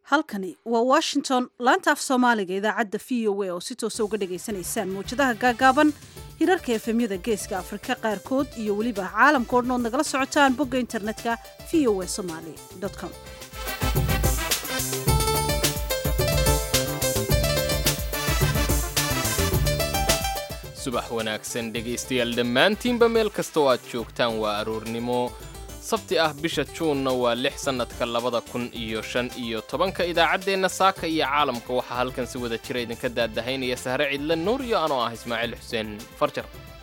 halkani waa washington laanta af soomaaliga idaacadda v o a oo si toosa uga dhagaysanaysaan mawjadaha gaagaaban hirarka efemyada geeska afrika qaarkood iyo weliba caalamka o dhan ood nagala socotaan bogga internetka v o a somaly com subax wanaagsan dhegaystayaal dhammaantiinba meel kasta oo aad joogtaan waa aroornimo sabti ah bisha juunna waa lix sannadka labada kun iyo shan iyo tobanka idaacaddeenna saaka iyo caalamka waxaa halkan si wada jira idinka daadahaynaya sahre cidle nuur iyo anoo ah ismaaciil xuseen farjar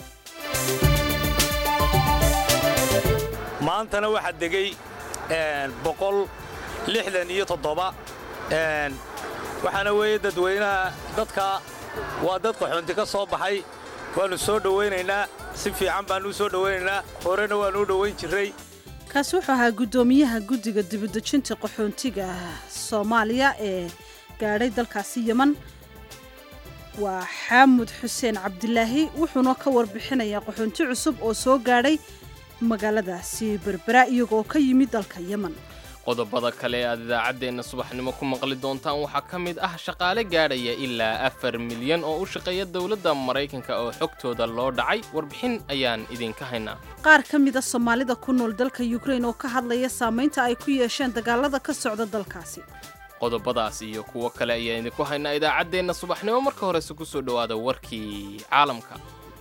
maantana waxaa degay boqol lixdan iyo toddoba waxaana weeye dadweynaha dadka waa dad qaxoonti ka soo baxay waannu soo dhowaynaynaa si fiican baannu u soo dhowaynaynaa horena waannu u dhowayn jirray kaasi wuxuu ahaa guddoomiyaha guddiga dibudejinta qaxoontiga soomaaliya ee gaadhay dalkaasi yeman waa xaamud xuseen cabdilaahi wuxuuna ka warbixinayaa qaxoonti cusub oo soo gaadhay magaaladaasi berbera iyagoo ka yimid dalka yeman qodobada kale ee aad idaacaddeenna subaxnimo ku maqli doontaan waxaa ka mid ah shaqaale gaadhaya ilaa afar milyan oo u shaqeeya dowladda maraykanka oo xogtooda loo dhacay warbixin ayaan idinka haynaa qaar ka mid a soomaalida ku nool dalka yukrain oo ka hadlaya saamaynta ay ku yeesheen dagaalada ka socda dalkaasi qodobadaas iyo kuwo kale ayaan idinku haynaa idaacaddeenna subaxnimo marka horese ku soo dhowaada warkii caalamka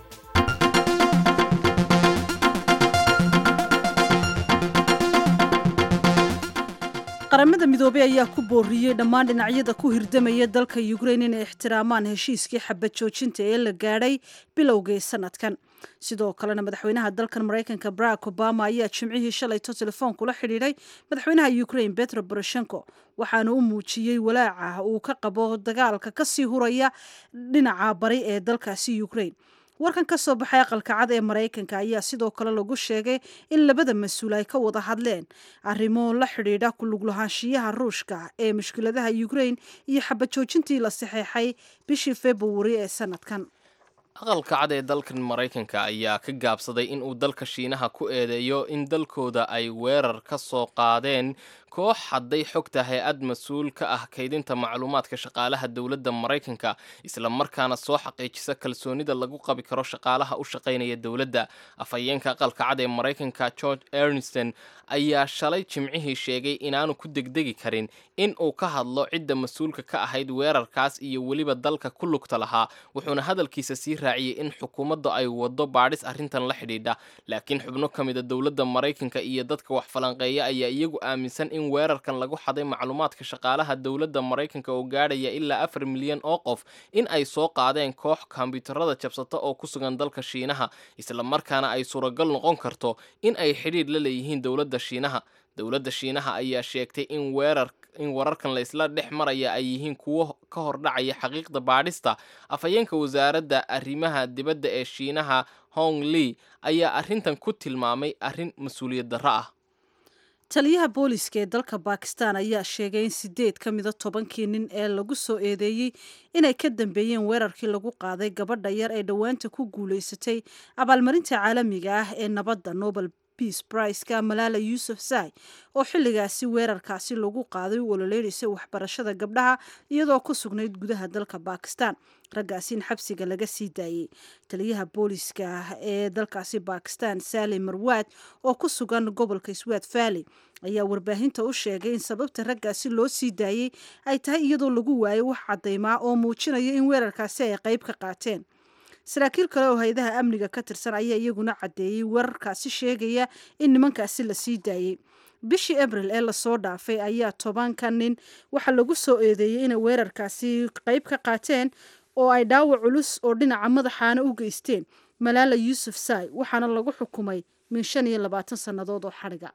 qaramada midoobey ayaa ku booriyey dhammaan dhinacyada ku hirdamaya dalka yukrain inay ixtiraamaan heshiiskii xabad joojinta ee la gaadhay bilowgii sanadkan sidoo kalena madaxweynaha dalkan maraykanka barack obama ayaa jimcihii shalayto telefoonkula xidhiidhay madaxweynaha yukrain betro boroshenko waxaana u muujiyey walaaca uu ka qabo dagaalka kasii huraya dhinaca bari ee dalkaasi yukrain warkan ka soo baxay aqalka cad ee maraykanka ayaa sidoo kale lagu sheegay in labada mas-uul ay ka wada hadleen arrimo la xidhiidha kuluglahaanshiyaha ruushka ee mushkiladaha yukrain iyo xabad joojintii la saxeexay bishii februari ee sanadkan aqalka cad ee dalkan maraykanka ayaa ka gaabsaday in uu dalka shiinaha ku eedeeyo in dalkooda ay weerar ka soo qaadeen koox hadday xogta hay-ad mas-uul ka ah kaydinta macluumaadka shaqaalaha dowladda maraykanka isla markaana soo xaqiijisa kalsoonida lagu qabi karo shaqaalaha u shaqaynaya dowladda afhayeenka aqalka cad ee maraykanka george erneston ayaa shalay jimcihii sheegay inaanu ku degdegi karin in uu ka hadlo cidda mas-uulka ka ahayd weerarkaas iyo weliba dalka ku lugta lahaa wuxuuna hadalkiisa sii raaciyey in xukuumadda ay waddo baadhis arrintan la xidhiidha laakiin xubno ka mid a dowladda maraykanka iyo dadka wax falanqeeya ayaa iyagu aaminsan in weerarkan lagu xaday macluumaadka shaqaalaha dowladda maraykanka oo gaadhaya ilaa afar milyan oo qof in ay soo qaadeen koox kombyuutarada jabsata oo ku sugan dalka shiinaha isla markaana ay suuragal noqon karto in ay xidhiidh la leeyihiin dowladda shiinaha dowladda shiinaha ayaa sheegtay in weerar in wararkan la isla dhex maraya ay yihiin kuwo ka hordhacaya xaqiiqda baadhista afhayeenka wasaaradda arrimaha dibadda ee shiinaha hong lee ayaa arrintan ku tilmaamay arrin mas-uuliyad darro ah taliyaha booliska ee dalka bakistan ayaa sheegay in sideed ka mida tobankii nin ee lagu soo eedeeyey inay ka dambeeyeen weerarkii lagu qaaday gabadha yar ee dhowaanta ku guulaysatay abaalmarinta caalamiga ah ee nabadda nobel peace priceka malaala yuusuf sai oo xilligaasi weerarkaasi lagu qaaday u ololeynaysa waxbarashada gabdhaha iyadoo ku sugnayd gudaha dalka bakistan raggaasi in xabsiga laga sii daayey taliyaha booliska ee dalkaasi bakistan sali marwaad oo ku sugan gobolka swat valley ayaa warbaahinta u sheegay in sababta raggaasi loo sii daayey ay tahay iyadoo lagu waayay wax cadaymaa oo muujinaya in weerarkaasi ay qayb ka qaateen saraakiil kale oo hay-adaha amniga ka tirsan ayaa iyaguna caddeeyey weerarkaasi sheegaya in nimankaasi la sii daayey bishii abril ee lasoo dhaafay ayaa tobanka nin waxaa lagu soo eedeeyey inay weerarkaasi qayb ka qaateen oo ay dhaawac culus oo dhinaca madaxaana u geysteen malaala yuusuf sai waxaana lagu xukumay min shan iyo labaatan sannadood oo xadhiga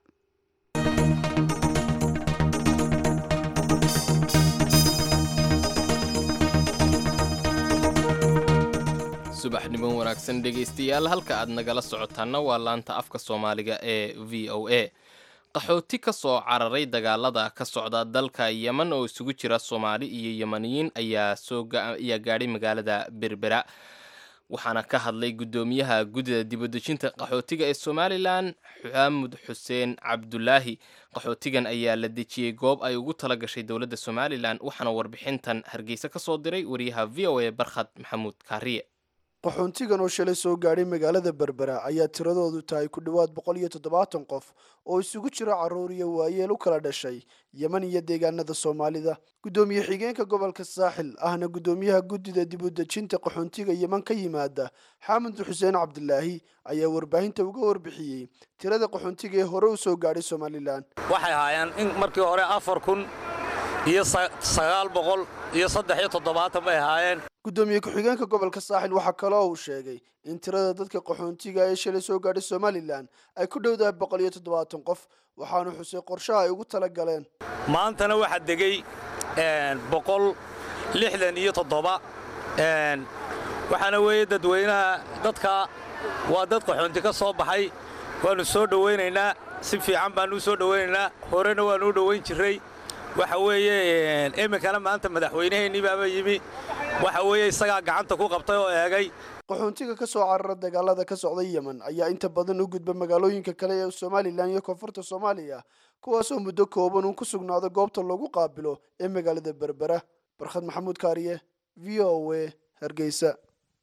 subaxnimo wanaagsan dhegaystayaal halka aad nagala socotaanna waa laanta afka soomaaliga ee v o a qaxooti ka soo cararay dagaalada ka socda dalka yeman oo isugu jira soomaali iyo yemaniyiin ayaa soo ayaa gaadhay magaalada berbera waxaana ka hadlay guddoomiyaha guddida dibadejinta qaxootiga ee somalilan xaamud xuseen cabdulaahi qaxootigan ayaa la dejiyey goob ay ugu tala gashay dowladda somalilan waxaana warbixintan hargeysa ka soo diray wariyaha v o a barkhad maxamuud kaariye qaxoontigan oo shalay soo gaadhay magaalada berbera ayaa tiradoodu tahay ku dhowaad boqol iyo toddobaatan qof oo isugu jira carruur iyo waayeel u kala dhashay yeman iyo deegaanada soomaalida guddoomiye xigeenka gobolka saaxil ahna guddoomiyaha guddida dib u dejinta qaxoontiga yeman ka yimaada xaamud xuseen cabdilaahi ayaa warbaahinta uga warbixiyey tirada qaxoontiga ee hore u soo gaadhay somalilan waxay ahaayeen in markii hore afar kun iyo sagaal boqol iyo saddex iyo toddobaatan bay ahaayeen guddoomiye ku-xigeenka gobolka saaxil waxaa kaloo uu sheegay in tirada dadka qaxoontiga ee shalay soo gaadhay somalilan ay ku dhowdahay boqol iyo toddobaatan qof waxaanu xusay qorshaha ay ugu tala galeen maantana waxaa degay boqol lixdan iyo toddoba waxaana weeye dadweynaha dadka waa dad qaxoonti ka soo baxay waannu soo dhowaynaynaa si fiican baannu u soo dhowaynaynaa horena waannu u dhowayn jirray waxa weeye iminkana maanta madaxweynaheennii baaba yimi waxa weeye isagaa gacanta ku qabtay oo eegay qaxoontiga ka soo carara dagaalada ka socda yemen ayaa inta badan u gudba magaalooyinka kale ee somalilan iyo koonfurta soomaaliya kuwaasoo muddo kooban uun ku sugnaado goobta lagu qaabilo ee magaalada berbera barkhad maxamuud kaariye v o a hargeysa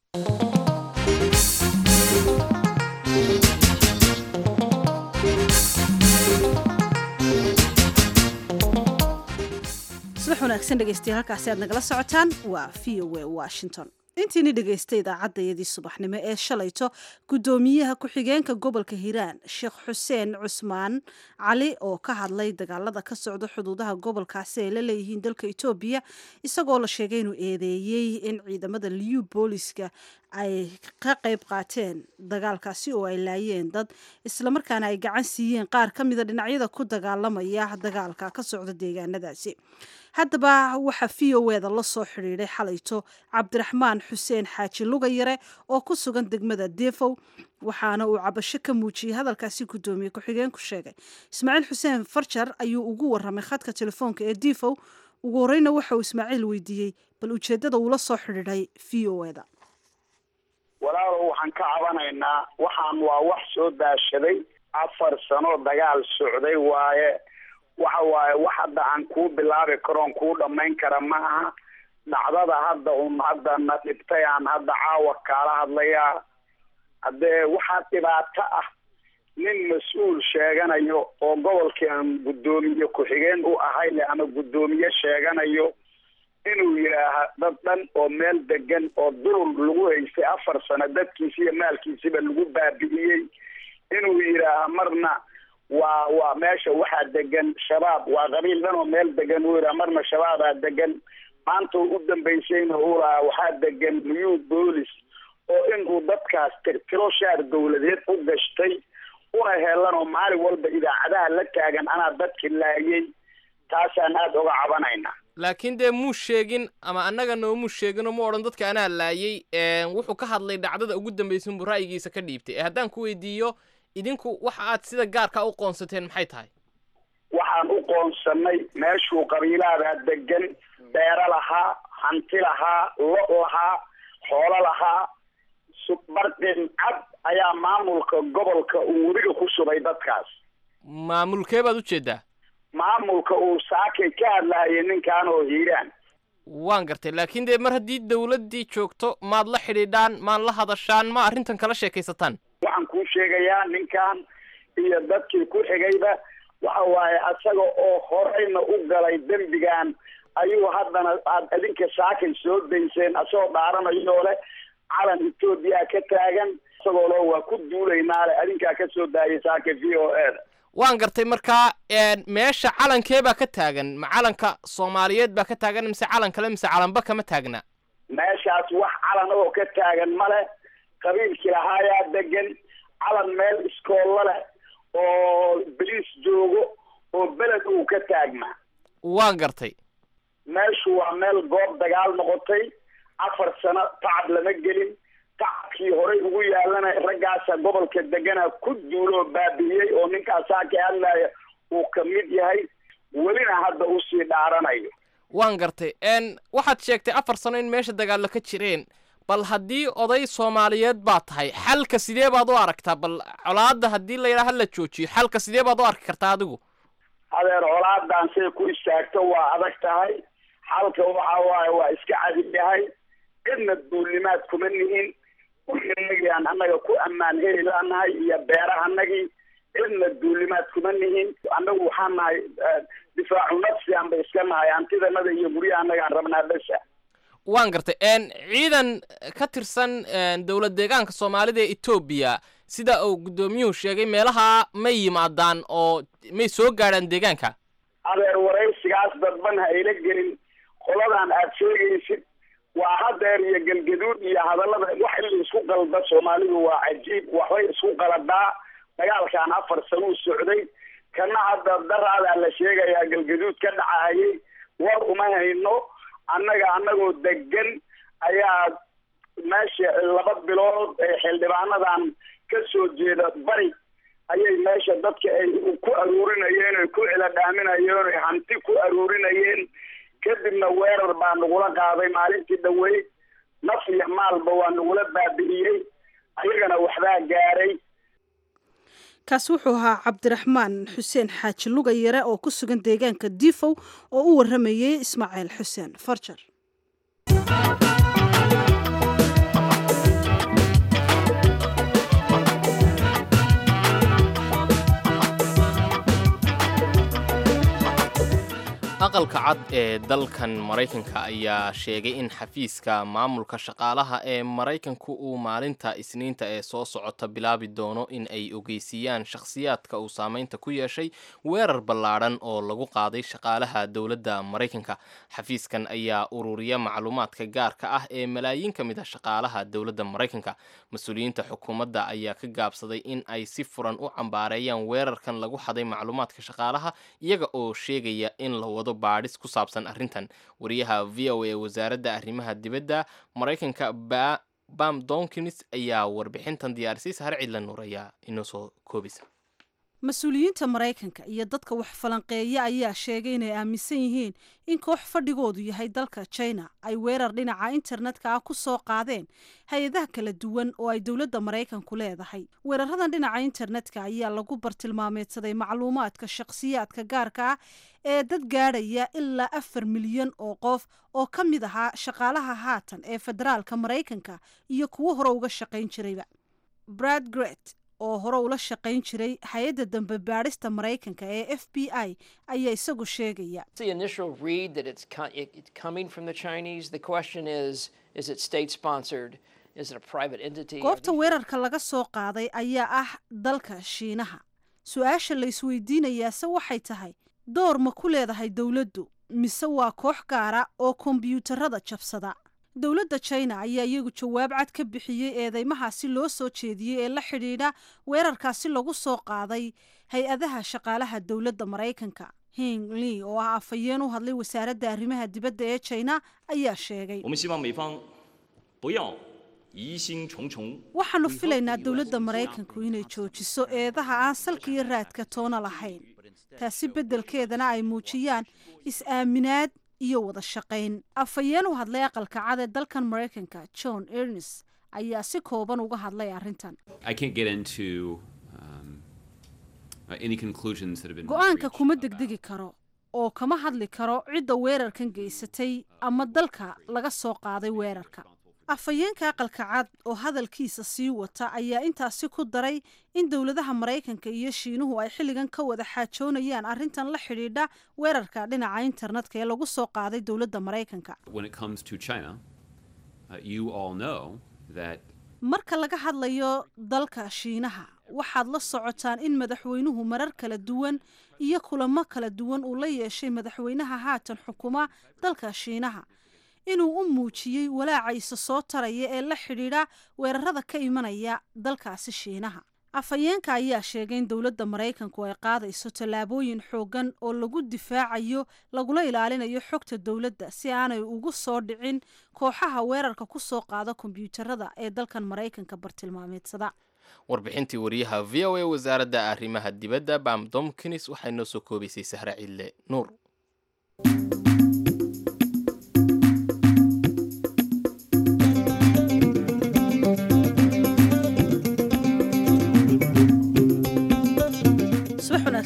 subax wanaagsan dhegeystayaal halkaasi aad nagala socotaan waa v o a washington intiini dhegaystay idaacaddayadii subaxnimo ee shalayto guddoomiyaha ku-xigeenka gobolka hiiraan sheekh xuseen cusmaan cali oo ka hadlay dagaalada ka socda xuduudaha gobolkaasi ay la leeyihiin dalka etoobiya isagoo la sheegay inuu eedeeyey in ciidamada liyu booliska ay ka qayb qaateen dagaalkaasi oo ay laayeen dad islamarkaana ay gacan siiyeen qaar ka mida dhinacyada ku dagaalamaya dagaalka ka socda deegaanadaasi haddaba waxaa v o eda la soo xidhiidhay xalayto cabdiraxmaan xuseen xaaji lugayare oo ku sugan degmada defow waxaana uu cabasho ka muujiyey hadalkaasi guddoomiye ku-xigeenku sheegay ismaaciil xuseen farjar ayuu ugu waramay khadka telefoonka ee defow ugu horeyna waxa uu ismaaciil weydiiyey bal ujeeddada uula soo xidhiidhay v o eda walaalow waxaan ka cabanaynaa waxaan waa wax soo daashaday afar sano dagaal socday waaye waxa waaye wax hadda aan kuu bilaabi karoon kuu dhammayn kara ma aha dhacdada hadda un hadda na dhibtay aan hadda caawa kaala hadlayaa haddee waxaa dhibaato ah nin mas-uul sheeganayo oo gobolkii aan guddoomiye ku-xigeen u ahayle ama guddoomiye sheeganayo inuu yidhaaha dad dhan oo meel degan oo dulul lagu haystay afar sano dadkiisi iyo maalkiisiba lagu baabi'iyey inuu yidhaaha marna waa waa meesha waxaa degan shabaab waa qabiil dhan oo meel degan uu yidhaha marna shabaabaa degan maanta u dambaysayna uu lahaa waxaa degan new boolis oo inuu dadkaas tirtiro shaar dawladeed u gashtay una heelan oo maalin walba idaacadaha la taagan anaa dadki laayay taasaan aada uga cabanayna laakiin dee muu sheegin ama annaga noomuu sheeginoo mu odhan dadka anaa laayay wuxuu ka hadlay dhacdada ugu dambaysa inbuu ra'yigiisa ka dhiibtay ee haddaan ku weydiiyo idinku waxa aad sida gaarka u qoonsateen maxay tahay waxaan u qoonsanay meeshuu qabiilaadaa degan beero lahaa hanti lahaa lo lahaa xoolo lahaa barqin cad ayaa maamulka gobolka uu weliga ku shubay dadkaas maamulkee baad ujeedaa maamulka uu saakay ka hadlaayay ninkan oo hiiraan waan gartay laakiin dee mar haddii dawladdii joogto maad la xidhiidhaan maad la hadashaan ma arrintan kala sheekaysataan waxaan kuu sheegayaa ninkan iyo dadkii ku xigayba waxa waaye asaga oo horeyna u galay dembigan ayuu haddana aad idinka saakay soo dayseen asagoo dhaaranayoo leh calan etoobiya ka taagan isagoo le waa ku duulaynaale adinkaa ka soo daayay saaka v o e da waan gartay markaa meesha calankee baa ka taagan ma calanka soomaaliyeed baa ka taagan mise calan kale mise calanba kama taagna meeshaas wax calan oo ka taagan male qabiilkii lahaayaa degan calan meel iskoolla leh oo beliis joogo oo beled uu ka taagnaa waan gartay meeshu waa meel goob dagaal noqotay afar sano tacab lama gelin tacabkii horey ugu yaalana raggaasa gobolka degana ku duuloo baabi'iyey oo ninkaasaa ka hadlaya uu ka mid yahay welina hadda usii dhaaranayo waan gartay n waxaad sheegtay afar sano in meesha dagaallo ka jireen bal haddii oday soomaaliyeed baa tahay xalka sidee baad u aragtaa bal colaadda haddii la yidhaha la joojiyo xalka sidee baad u arki kartaa adigu adeer colaadan say ku istaagto waa adag tahay xalka waxa waaye waa iska cadig yahay cidna duulimaad kuma nihin guriganagii annaga ku ammaan heli laanahay iyo beerahanagii cidna duulimaad kuma nihin annagu waxaan nahay difaacu nafsi anba iska nahay hantidanada iyo guryaha annaga aan rabnaa besa waan gartay ciidan ka tirsan dowlad deegaanka soomaalida ee etoobiya sida uu guddoomiyuhu sheegay meelaha may yimaadaan oo may soo gaadhaan deegaanka adeer waraysigaas dadban ha ila gelin qoladan aad sheegaysid waa hadeer iyo galgaduud iyo hadallada wax in la isku qalda soomaalidu waa cajiib waxbay isku qaladaa dagaalkan afar sanuu socday kana hadda daraadaa la sheegayaa galgaduud ka dhacayay war uma hayno annaga annagoo degan ayaa meesha laba bilood ee xildhibaanadan ka soo jeeda bari ayay meesha dadka ay ku aruurinayeen oy ku ciladhaaminayeen oy hanti ku aruurinayeen kadibna weerar baa nagula qaaday maalintii dhaweyd naf iyo maalba waa nagula baabi'iyey ayagana waxbaa gaaray kaasi wuxuu ahaa cabdiraxmaan xuseen xaaji luga yare oo ku sugan deegaanka difow oo u waramayay ismaaciil xuseen farjar aqalka cad ee dalkan maraykanka ayaa sheegay in xafiiska maamulka shaqaalaha ee maraykanku uu maalinta isniinta ee soo socota bilaabi doono in ay ogeysiiyaan shakhsiyaadka uu saameynta ku yeeshay weerar ballaadhan oo lagu qaaday shaqaalaha dowladda maraykanka xafiiskan ayaa ururiya macluumaadka gaarka ah ee malaayiin ka mid a shaqaalaha dowladda maraykanka mas-uuliyiinta xukuumadda ayaa ka gaabsaday in ay si furan u cambaareeyaan weerarkan lagu xaday macluumaadka shaqaalaha iyaga oo sheegaya in la wado baadhis ku saabsan arrintan wariyaha v o a wasaaradda arrimaha dibadda maraykanka bam donkins ayaa warbixintan diyaarisay sahar cidla nuur ayaa inoo soo koobisa mas-uuliyiinta maraykanka iyo dadka wax falanqeeya ayaa sheegay inay aaminsan yihiin in koox fadhigoodu yahay dalka china ay weerar dhinaca internetka ah ku soo qaadeen hay-adaha kala duwan oo ay dowladda maraykanku leedahay weeraradan dhinaca internetka ayaa lagu bartilmaameedsaday macluumaadka shakhsiyaadka gaarka ah ee dad gaadhaya ilaa afar milyan oo qof oo ka mid ahaa shaqaalaha haatan ee federaalka maraykanka iyo kuwo hore uga shaqayn jirayba brad gret oo hore ula shaqayn jiray hay-adda dambe baadhista maraykanka ee f b i ayaa isagu sheegaya goobta weerarka laga soo qaaday ayaa ah dalka shiinaha su-aasha la isweydiinayaase waxay tahay door ma ku leedahay dowladdu mise waa koox gaara oo kombyuutarada jabsada dowladda china ayaa iyagu jawaab cad ka bixiyey eedeymahaasi loo soo jeediyey ee la xidhiidha weerarkaasi lagu soo qaaday hay-adaha shaqaalaha dowladda maraykanka hing li oo ah afhayeen u hadlay wasaaradda arrimaha dibadda ee china ayaa sheegay waxaanu filaynaa dowladda maraykanku inay joojiso eedaha aan salka iyo raadka toona lahayn taasi beddelkeedana ay muujiyaan is-aaminaad iyo wada shaqayn afhayeen u hadlay aqalka cad ee dalkan maraykanka john ernes ayaa si kooban uga hadlay arrintan go-aanka kuma degdegi karo oo kama hadli karo cidda weerarkan geysatay ama dalka laga soo qaaday weerarka afhayeenka aqalka cad oo hadalkiisa sii wata ayaa intaasi ku daray in dowladaha maraykanka iyo shiinuhu ay xilligan ka wada xaajoonayaan arrintan la xidhiidha weerarka dhinaca internetka ee lagu soo qaaday dowladda maraykanka marka laga hadlayo dalka shiinaha waxaad la socotaan in madaxweynuhu marar kala duwan iyo kulamo kala duwan uu la yeeshay madaxweynaha haatan xukuma dalka shiinaha inuu u muujiyey walaaciisa soo taraya ee la xidhiidha weerarada ka imanaya dalkaasi shiinaha afhayeenka ayaa sheegay in dowladda maraykanku ay qaadayso tallaabooyin xooggan oo lagu difaacayo lagula ilaalinayo xogta dowladda si aanay ugu soo dhicin kooxaha weerarka ku soo qaada kombyuutarada ee dalkan maraykanka bartilmaameedsada warbixintii wariyaha v o a wasaaradda arrimaha dibadda bam domkins waxay noo soo koobaysay sahre cille nuur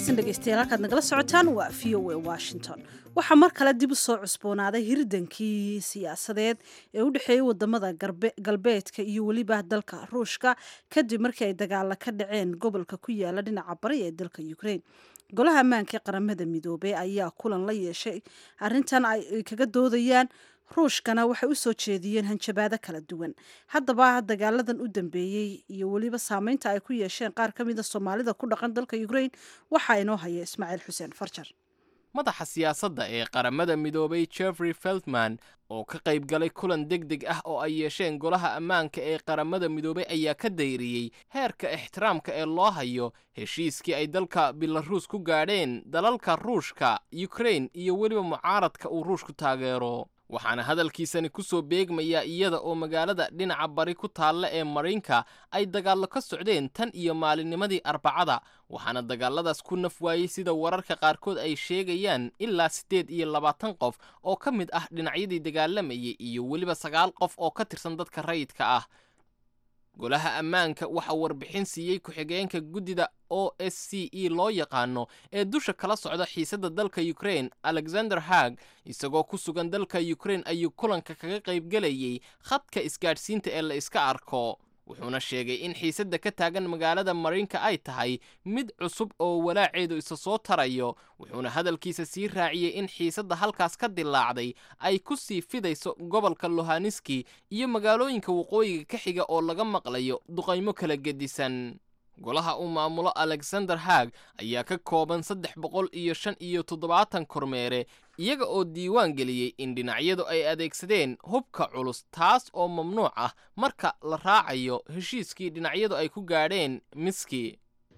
wanaagsan dhegeystayaal halkaad nagala socotaan waa v o a washington waxaa mar kale dib u soo cusboonaaday hirdankii siyaasadeed ee u dhexeeyey wadamada galbeedka iyo weliba dalka ruushka kadib markii ay dagaala ka dhaceen gobolka ku yaala dhinaca bari ee dalka ukraine golaha ammaanka ee qaramada midoobey ayaa kulan la yeeshay arrintan ay kaga doodayaan ruushkana waxay u soo jeediyeen hanjabaado kala duwan haddaba dagaaladan u dambeeyey iyo weliba saameynta ay ku yeesheen qaar ka mida soomaalida ku dhaqan dalka ukraine waxaa inoo haya ismaaciil xuseen farjar madaxa siyaasadda ee qaramada midoobay jeffrey feltman oo ka qayb galay kulan deg deg ah oo ay yeesheen golaha ammaanka ee qaramada midoobay ayaa ka dayriyey heerka ixtiraamka ee loo hayo heshiiskii ay dalka belaruus ku gaadheen dalalka ruushka ukraine iyo weliba mucaaradka uu ruushku taageero waxaana hadalkiisani ku soo beegmayaa iyada oo magaalada dhinaca bari ku taalla ee marinka ay dagaallo ka socdeen tan iyo maalinnimadii arbacada waxaana dagaalladaas ku naf waayey sida wararka qaarkood ay sheegayaan ilaa siddeed iyo labaatan qof oo ka mid ah dhinacyadii dagaalamayay iyo weliba sagaal qof oo ka tirsan dadka rayidka ah golaha ammaanka waxaa warbixin siiyey ku-xigeenka guddida o s c e loo yaqaano ee dusha kala socda xiisadda dalka ukraine alexander hag isagoo ku sugan dalka ukraine ayuu kulanka kaga qaybgelayey khadka isgaadhsiinta ee la iska arko wuxuuna sheegay in xiisadda ka taagan magaalada marinka ay tahay mid cusub oo walaaceedu isa soo tarayo wuxuuna hadalkiisa sii raaciyey in xiisadda halkaas ka dilaacday ay ku sii fidayso gobolka lohaneski iyo magaalooyinka waqooyiga ka xiga oo laga maqlayo duqaymo kala gedisan golaha uu maamulo alexander hag ayaa ka kooban saddex boqol iyo shan iyo toddobaatan kormeere iyaga oo diiwaan geliyey in dhinacyadu ay adeegsadeen hubka culus taas oo mamnuuc ah marka la raacayo heshiiskii dhinacyadu ay ku gaadheen miski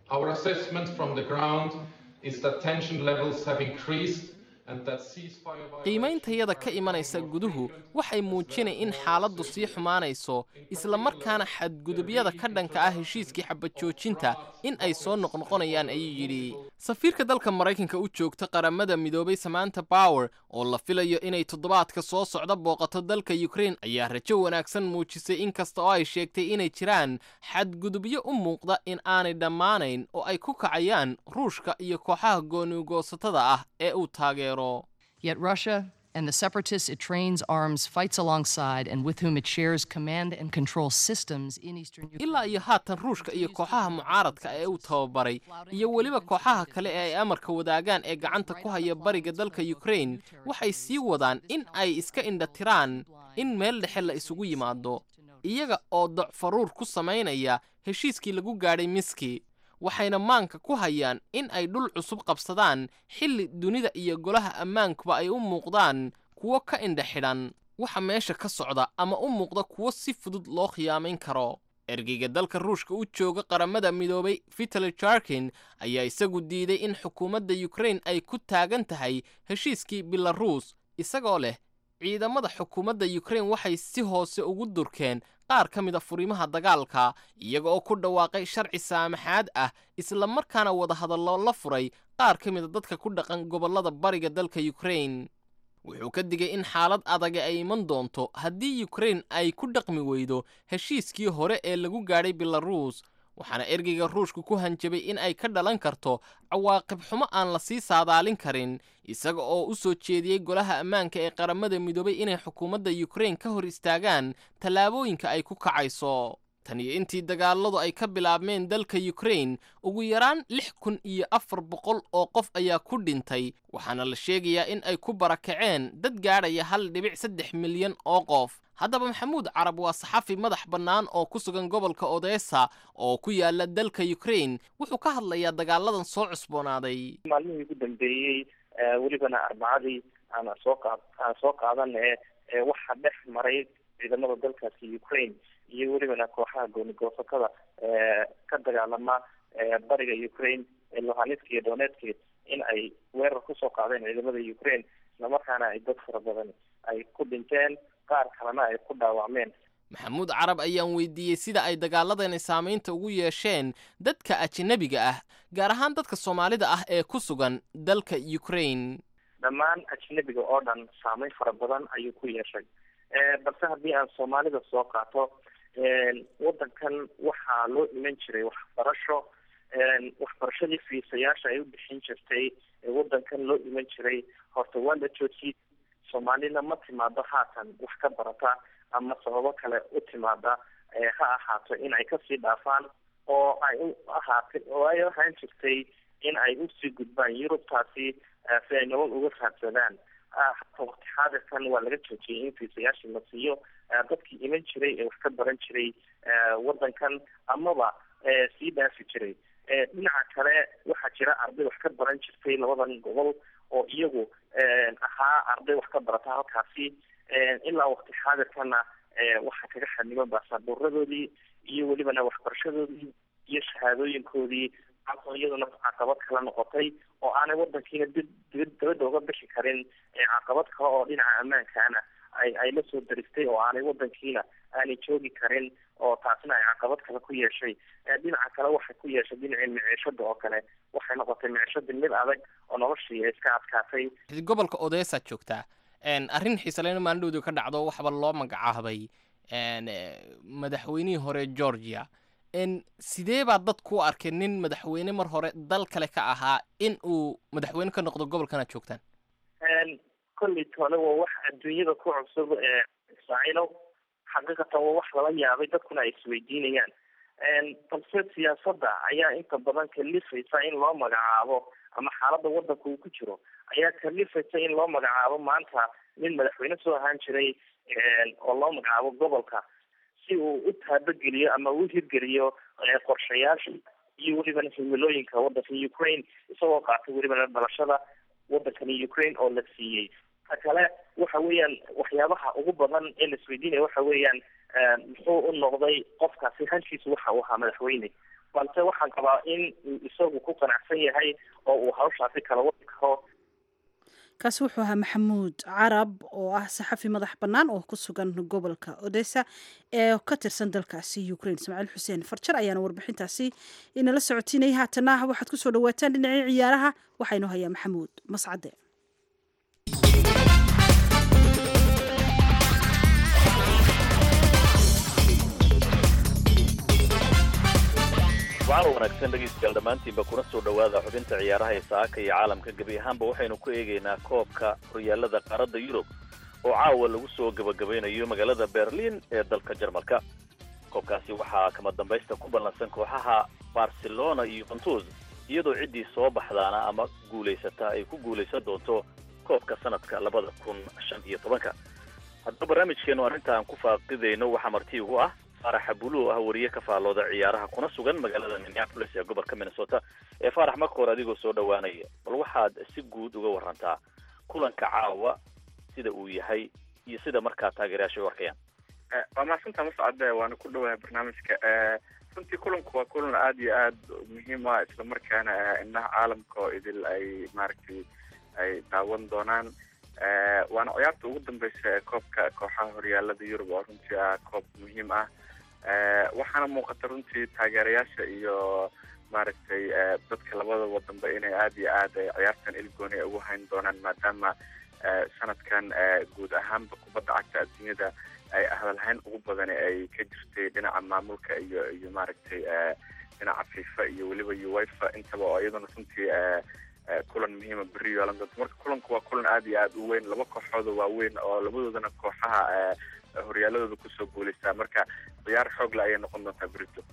qiimayntayada ka imanaysa guduhu waxay muujinay in xaaladdu sii xumaanayso islamarkaana xadgudubyada ka dhanka ah heshiiskii xabajoojinta in ay soo noqnoqonayaan ayuu yidhi safiirka dalka maraykanka u joogta qaramada midoobay samaanta bower oo la filayo inay toddobaadka soo socda booqato dalka ukraine ayaa rajo wanaagsan muujisay in kasta oo ay sheegtay inay jiraan xadgudubyo u muuqda in aanay dhammaanayn oo ay ku kacayaan ruushka iyo kooxaha goonigoosatada ah ee uu taageero Yet Russia and the separatists it trains, arms, fights alongside, and with whom it shares command and control systems in eastern Ukraine. ilaa iyo haatan ruushka iyo kooxaha mucaaradka ee uu tababaray iyo weliba kooxaha kale ee ay amarka wadaagaan ee gacanta ku haya bariga dalka ukraine waxay sii wadaan in ay iska indhatiraan in meel dhexe la isugu yimaado iyaga oo docfaruur ku samaynaya heshiiskii lagu gaadhay miski waxayna maanka ku hayaan in ay dhul cusub qabsadaan xilli dunida iyo golaha ammaankuba ay u muuqdaan kuwo ka indha xidhan waxa meesha ka socda ama u muuqda kuwo si fudud loo khiyaamayn karo ergeyga dalka ruushka u jooga qaramada midoobay vitali jarkin ayaa isagu diiday in xukuumadda ukraine ay ku taagan tahay heshiiskii belaruus isagoo leh ciidamada xukuumadda ukraine waxay si hoose ugu durkeen qaar ka mid a furimaha dagaalka iyaga oo ku dhawaaqay sharci saamaxaad ah isla markaana wadahadallo la furay qaar ka mid a dadka ku dhaqan gobollada bariga dalka ukraine wuxuu ka digay in xaalad adage ay iman doonto haddii ukraine ay ku dhaqmi weydo heshiiskii hore ee lagu gaadhay belaruus waxaana ergeyga ruushka ku hanjabay in ay ka dhalan karto cawaaqib xumo aan la sii saadaalin karin isaga oo u soo jeediyey golaha ammaanka ee qaramada midoobay inay xukuumadda ukraine ka hor istaagaan tallaabooyinka ay ku kacayso tan iyo intii dagaaladu ay ka bilaabmeen dalka ukraine ugu yaraan lix kun iyo afar boqol oo qof ayaa ku dhintay waxaana la sheegayaa in ay ku barakaceen dad gaadhaya hal dhibic saddex milyan oo qof haddaba maxamuud carab waa saxafi madax bannaan oo ku sugan gobolka odessa oo ku yaala dalka ukraine wuxuu ka hadlayaa dagaaladan soo cusboonaaday maalmihii ugu dambeeyey welibana arbacadii aan soo qaad aan soo qaadan ee waxaa dhex maray ciidamada dalkaasi ukraine iyo welibana kooxaha goonigoosatada ka dagaalama bariga ukraine ee lohanetsk iyo donetsk in ay weerar kusoo qaadeen ciidamada ukraine islamarkaana ay dad fara badan ay ku dhinteen qaar kalena ay ku dhaawacmeen maxamuud carab ayaan weydiiyey sida ay dagaaladani saamaynta ugu yeesheen dadka ajnabiga ah gaar ahaan dadka soomaalida ah ee ku sugan dalka ukraine dhammaan ajnabiga oo dhan saameyn fara badan ayuu ku yeeshay balse haddii aan soomaalida soo qaato wadankan waxaa loo iman jiray waxbarasho waxbarashadii fiisayaasha ay u bixin jirtay ee wadankan loo iman jiray horta waa la joojiyey soomaalina ma timaado haatan wax ka barata ama sababo kale u timaada ha ahaato in ay kasii dhaafaan oo ay u ahaatay oo ay ahaan jirtay in ay usii gudbaan yurubtaasi si ay nabad uga raadsadaan hata waqti xaadirkan waa laga joojiyay in fiisayaashii la siiyo dadkii iman jiray ee wax ka baran jiray wadankan amaba sii dhaafi jiray dhinaca kale waxaa jira arday wax ka baran jirtay labadan gobol oo iyagu ahaa arday wax ka barata halkaasi ilaa waqti xaadirkana waxaa kaga xaniban baasabuuradoodii iyo welibana waxbarashadoodii iyo shahaadooyinkoodii taasoo iyaduna caqabad kala noqotay oo aanay wadankiina dib dib dabadda uga bixi karin caqabad kale oo dhinaca ammaankaana ay ay la soo daristay oo aanay wadankiina aanay joogi karin oo taasna ay caqabad kale ku yeeshay dhinaca kale waxay ku yeeshay dhinacii miciishada oo kale waxay noqotay miciishadii mid adag oo noloshii iska adkaatay gobolka odesaad joogtaa arrin xiisaleyna maalindhowdii ka dhacdo waxba loo magacaabay madaxweynihii hore georgia sidee baa dadku u arkay nin madaxweyne mar hore dal kale ka ahaa in uu madaxweyne ka noqdo gobolkanaad joogtaan kolley tole waa wax adduunyada ku cusub ismaaciilow xaqiiqatan waa wax lala yaabay dadkuna ay isweydiinayaan balse siyaasadda ayaa inta badan kalifaysa in loo magacaabo ama xaaladda wadanka uu ku jiro ayaa kalifaysa in loo magacaabo maanta nin madaxweyne soo ahaan jiray oo loo magacaabo gobolka si uu u taabageliyo ama u hirgeliyo qorshayaasha iyo welibana himilooyinka wadanka ukraine isagoo qaatay welibana dhalashada wadankani ukraine oo la siiyey ta kale waxa weeyaan waxyaabaha ugu badan ee la isweydiinaya waxa weeyaan muxuu u noqday qofkaasi hanshiisu waxa uu ahaa madaxweyne balse waxaan qabaa in uu isagu ku qanacsan yahay oo uu hawshaasi kala wadi karo kaasi wuxuu ahaa maxamuud carab oo ah saxafi madax bannaan oo ku sugan gobolka odessa ee ka tirsan dalkaasi ukraine ismaaciil xuseen farjar ayaana warbixintaasi inala socotiinaya haatana waxaad kusoo dhawaataan dhinacii ciyaaraha waxaynu hayaa maxamuud mascade wacan wanaagsan dhegeystayaal dhammaantiinba kuna soo dhowaada xubinta ciyaaraha ee saaka iyo caalamka gebi ahaanba waxaynu ku eegaynaa koobka horyaalada qaaradda yurub oo caawa lagu soo gebagabaynayo magaalada berlin ee dalka jarmalka koobkaasi waxaa kama dambaysta ku ballansan kooxaha barcelona iyo yuventus iyadoo ciddii soo baxdaana ama guulaysata ay ku guulaysan doonto koobka sanadka labada kun shan iyo tobanka haddaba barnaamijkeenu arrinta aan ku faaqidayno waxaa marti ugu ah faaraxa bulu ah wariye ka faallooda ciyaaraha kuna sugan magaalada minneapolis ee gobolka minnesota ee faarax marka hore adigoo soo dhowaanaya bal waxaad si guud uga warantaa kulanka caawa sida uu yahay iyo sida markaa taageerayaasha u arkayaan waa mahadsantaa mascade waana ku dhawahay barnaamijka runtii kulanku waa kulan aada iyo aad muhiim ah islamarkaana inaha caalamka oo idil ay maaragtay ay daawan doonaan waana ciyaarta ugu dambeysa ee koobka kooxaha horyaalada yurub oo runtii ah koob muhiim ah waxaana muuqata runtii taageerayaasha iyo maaragtay dadka labada wadanba inay aada iyo aad ciyaartan ilgooni ugu hayn doonaan maadaama sanadkan guud ahaanba kubadda cagta adduunyada ay hadalhayn ugu badan ay ka jirtay dhinaca maamulka iyo iyo maaragtay dhinaca fifa iyo weliba uwifa intaba oo iyaduna runtii kulan muhiima berri yeelan doonto marka kulanku waa kulan aada iyo aada u weyn laba kooxooda waaweyn oo labadoodana kooxaha horyaaladooda kusoo guuleystaa marka ciyaar xoog le ayay noqon doontaa berito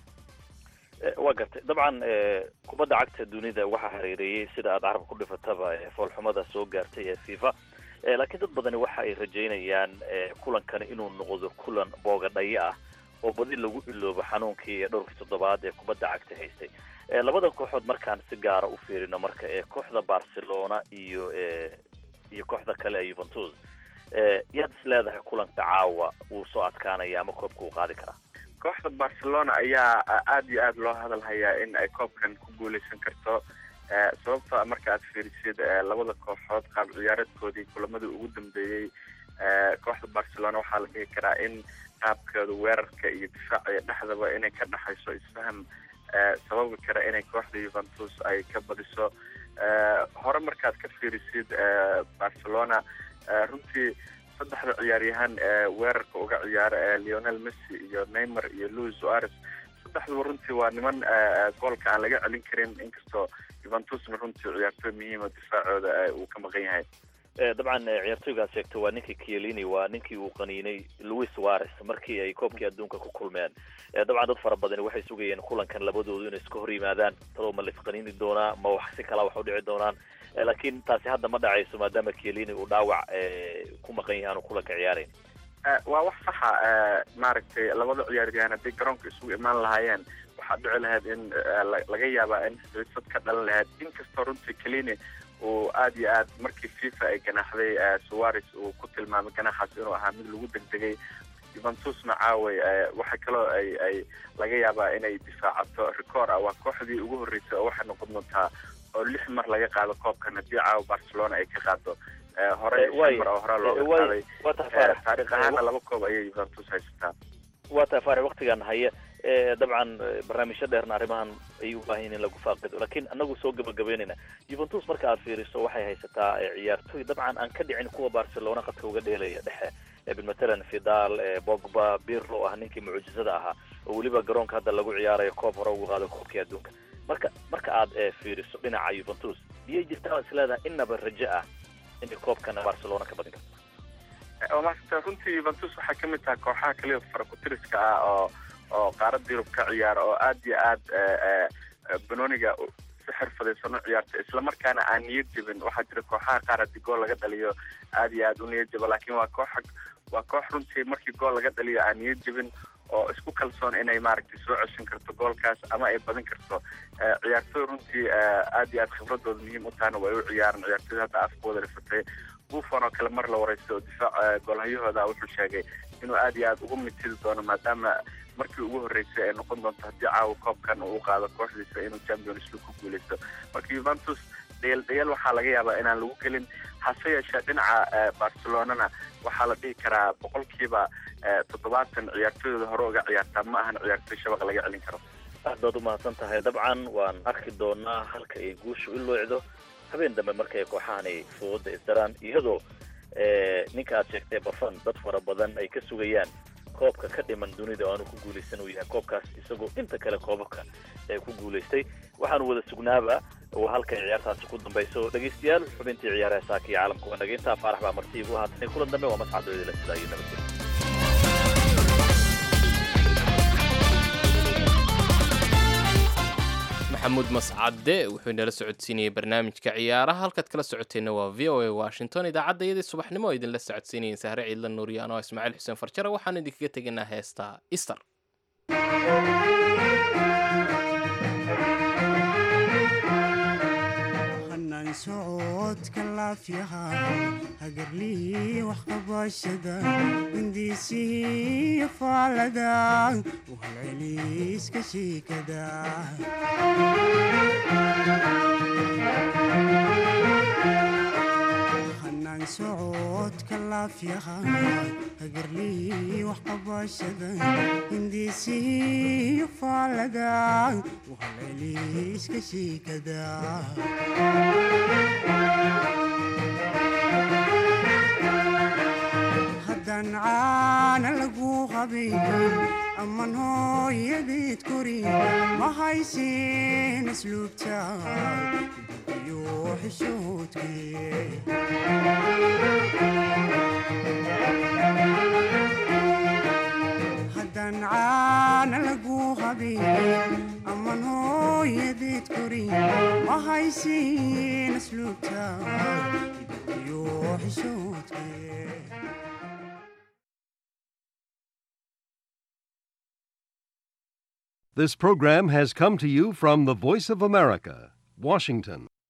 waa gartay dabcan kubadda cagta dunida waxaa hareereeyey sida aad carabka ku dhifataba foolxumada soo gaartay ee fifa laakiin dad badani waxa ay rajaynayaan kulankani inuu noqdo kulan boogadhayo ah oo badi lagu iloobo xanuunkii dhowrkii toddobaad ee kubadda cagta haystay labada kooxood markaan si gaara u fiirino marka ee kooxda barcelona iyo iyo kooxda kale ee yuventus yaad is leedahay kulanka caawa wuu soo adkaanaya ama koobka uu qaadi karaa kooxda barcelona ayaa aada iyo aada loo hadal hayaa in ay koobkan ku guuleysan karto sababto marka aad fiirisid labada kooxood qaab ciyaareedkoodii kulamadii ugu dambeeyey kooxda barcelona waxaa la dhihi karaa in qaabkeeda weerarka iyo difaaca iyo dhexdaba inay ka dhexayso isfaham sababi kara inay kooxda yuventus ay ka badiso hore markaad ka fiirisid barcelona runtii saddexda ciyaaryahan ee weerarka uga ciyaara ee leonel messi iyo neymar iyo louis suarez saddexduba runtii waa niman goolka aan laga celin karin inkastoo juventusna runtii ciyaartooy muhiima difaacooda uu ka maqan yahay dabcan ciyaartooygaad sheegto waa ninkii kielini waa ninkii uu qaniinay louis suarez markii ay koobkii adduunka ku kulmeen dabcan dad fara badani waxay sugayeen kulankan labadoodu inay iska hor yimaadaan talow ma laisqaniini doonaa ma wax si kala wax u dhici doonaan laakiin taasi hadda ma dhacayso maadaama kielini uu dhaawac ku maqan yahay aanu kulanka ciyaarayn waa wax saxa maaragtay labada ciyaaryahan hadday garoonka isugu imaan lahaayeen waxaa dhici lahayd in laga yaabaa in xiisad ka dhalan lahayd inkastoo runtii kelini uu aada iyo aad markii fifa ay ganaaxday suarez uu ku tilmaamay ganaaxaas inuu ahaa mid lagu degdegay juventusna caaway waxa kaloo ay ay laga yaabaa inay difaacato record ah waa kooxdii ugu horreysay oo waxay noqon doontaa oo lix mar laga qaado koobkan haddii caawa barcelona ay ka qaado hore shan mar oo hore looga qaaday taariikh ahaana laba koob ayay juventus haysataa waa tahay fare waktigan haya dabcan barnaamijyo dheerna arrimahan ay u baahan in lagu faaqido laakiin anagu soo gabagabeynayna juventus marka aad fiiriso waxay haysataa ciyaartooy dabcan aan ka dhicin kuwa barcelona qadka uga dheelaya dhexe matalan fidal bogba birlo ah ninkii mucjizada ahaa oo weliba garoonka hadda lagu ciyaarayo koob hore ugu qaado koobkii adduunka marka marka aad fiiriso dhinaca juventus miyay jirtaa is leedahay inaba rajo ah inay koobkana barcelona ka badin karto maasata runtii juventus waxay ka mid tahay kooxaha kaliya farakutiriska ah oo oo qaaradda yurub ka ciyaara oo aada iyo aad banoniga si xirfadaysan u ciyaarta islamarkaana aan niyad jebin waxaa jira kooxaha qaar haddii gool laga dhaliyo aada iyo aad u niyad jeba laakiin waa kooxa waa koox runtii markii gool laga dhaliyo aan niyad jebin oo isku kalsoon inay maaragtay soo ceshan karto goolkaas ama ay badin karto ciyaartooy runtii aada iyo aad khibradooda muhiim u tahana way u ciyaaran ciyaartooyda hadda afkooda rifatay buffon oo kale mar la wareysto oo difaac goolhayahooda wuxuu sheegay inuu aada iyo aad ugu mitidi doono maadaama markii ugu horreysay ay noqon doonto haddii caawa koobkan uu qaado kooxdiisa inuu champions league ku guuleysto marka juventus dhayal dhayal waxaa laga yaabaa inaan lagu gelin hase yeeshee dhinaca barcelonana waxaa la dhihi karaa boqolkiiba toddobaatan ciyaartooyooda hore uga ciyaartaa ma ahan ciyaartooy shabaqa laga celin karo aad baad umahadsan tahay dabcan waan arki doonaa halka ay guusha u loocdo habeen dambe markay kooxahanay fooda isdaraan iyadoo ninka aad sheegtay bafan dad fara badan ay ka sugayaan koobka ka dhiman dunida oo aanu ku guulaysan uu yahay koobkaas isagoo inta kale koobabka ee ku guulaystay waxaanu wada sugnaaba waa halkay ciyaartaasi ku dambayso dhegaystayaal xubintii ciyaaraha saaka iyo caalamka waa naga intaa faarax baa marti igu haatan kulan dambe waa mascadooda sidaa iyo nabadgelyo maxamuud mascade wuxuu inala socodsiinayay barnaamijka ciyaaraha halkaad kala socoteenna waa v o a washington idaacadda iyadii subaxnimo oo idinla socodsiinayeen sahre ciidla nuuriyaan oo ismaaciil xuseen farjare waxaan idinkaga tegaynaa heesta easter socodka laafyaha hagarlii waxqabashada hindiisihii faalada uhalceliiska shiikada hanaan socodka laafyaha hagarlii waxqabashada hindiisihii faalada uhalceliiska shiikada haddaan caana lagu qabayn amman hooyadeed korin ma haysin asluubta iyo xishoodkii haddaan caana lagu qabayn amman hooyadeed korin ma haysin asluubta iyo xishoodkii This program has come to you from the Voice of America, Washington.